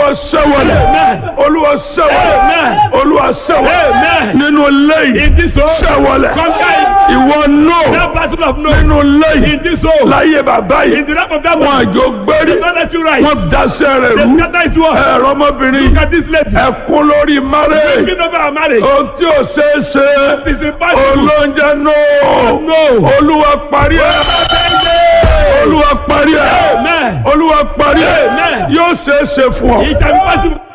sẹ́wọ̀lẹ̀ olúwa sẹ́wọ̀lẹ̀ olúwa sẹ́wọ̀lẹ̀ nínú lẹ́yìn In this home, sẹ́wọ̀lẹ̀ conquer it. ìwọ nù That battle of no. nínú lẹ́yìn In this home, láyé bàbá in yìí the lap of that wọn one, àjò gbérí don't let you rise. wọn daṣẹ́ rẹ̀ They rú scatter his word. ẹ̀rọ ọmọbìnrin Look at this lady. ẹ̀kún lórí márẹ̀ Speaking over our marriage. ohun tí ò ṣeé ṣe It is impossible. olóúnjẹ nù No. olúwa parí ẹ̀ olúwa parí ẹ̀ Amen. olúwa parí ẹ̀ Amen. yóò ṣeé ṣe fún ọ It shall be possible.